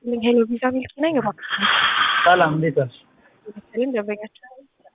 ሄሎ ቪዛ ሚልኪ ነኝ። እባክህ ሰላም እንዴት ነሽ? መሰለኝ ደንበኛችን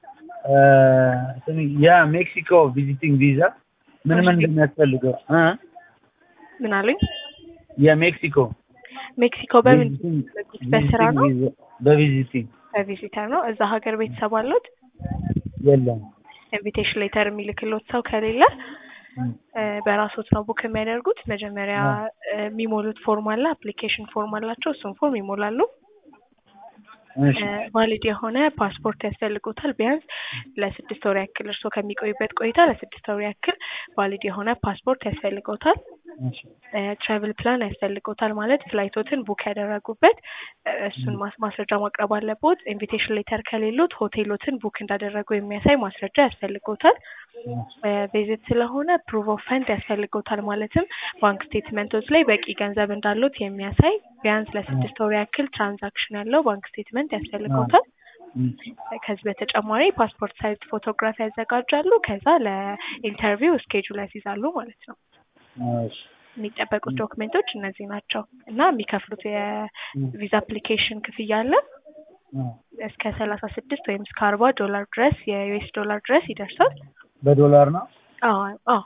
ስሚ የሜክሲኮ ቪዚቲንግ ቪዛ ምን ምን እንደሚያስፈልገው እ ምን አሉኝ? የሜክሲኮ ሜክሲኮ በምን በስራ ነው? ቪዚቲንግ ቪዛ በቪዚቲንግ በቪዚተር ነው። እዛ ሀገር ቤተሰብ አሉት? የለም ኢንቪቴሽን ሌተር የሚልክሎት ሰው ከሌለ እ በራሶት ነው ቡክ የሚያደርጉት። መጀመሪያ እ የሚሞሉት ፎርም አለ፣ አፕሊኬሽን ፎርም አላቸው። እሱን ፎርም ይሞላሉ። እሺ ቫሊድ የሆነ ፓስፖርት ያስፈልጎታል። ቢያንስ ለስድስት ወር ያክል እርስዎ ከሚቆዩበት ቆይታ ለስድስት ወር ያክል ቫሊድ የሆነ ፓስፖርት ያስፈልጎታል። እሺ ትራቭል ፕላን ያስፈልጎታል ማለት ፍላይቶትን ቡክ ያደረጉበት እ እሱን ማስ- ማስረጃ ማቅረብ አለቦት። ኢንቪቴሽን ሌተር ከሌሎት ሆቴሎትን ቡክ እንዳደረጉ የሚያሳይ ማስረጃ ያስፈልጎታል። ቪዚት ስለሆነ ፕሩቭ ኦፍ ፈንድ ያስፈልጎታል ማለትም ባንክ ስቴትመንቶች ላይ በቂ ገንዘብ እንዳሉት የሚያሳይ ቢያንስ ለስድስት ወር ያክል ትራንዛክሽን ያለው ባንክ ስቴትመንት ያስፈልጎታል። ከዚህ በተጨማሪ ፓስፖርት ሳይዝ ፎቶግራፍ ያዘጋጃሉ። ከዛ ለኢንተርቪው ስኬጁል ያስይዛሉ ማለት ነው። እሺ የሚጠበቁት ዶክሜንቶች እነዚህ ናቸው እና የሚከፍሉት የቪዛ አፕሊኬሽን ክፍያ አለ እስከ ሰላሳ ስድስት ወይም እስከ አርባ ዶላር ድረስ የዩኤስ ዶላር ድረስ ይደርሳል። በዶላር ነው አዎ አዎ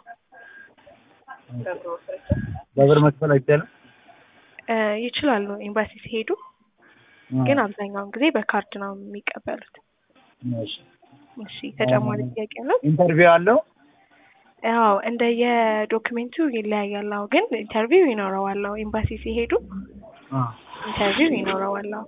በብር መክፈል አይቻልም? እ ይችላሉ ኤምባሲ ሲሄዱ፣ ግን አብዛኛውን ጊዜ በካርድ ነው የሚቀበሉት። እሺ እሺ ተጨማሪ ጥያቄ አለው? ኢንተርቪው አለው? ያው እንደ የዶክሜንቱ ይለያያል። አዎ ግን ኢንተርቪው ይኖረዋል። አዎ ኤምባሲ ሲሄዱ አ ኢንተርቪው ይኖረዋል። አዎ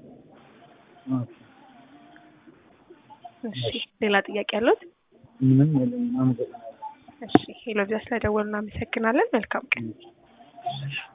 እሺ ሌላ ጥያቄ አሉት? ምንም የለም። አመሰግናለሁ። እሺ ሄሎ ቪዛ ስለደወሉ እናመሰግናለን። መልካም ቀን።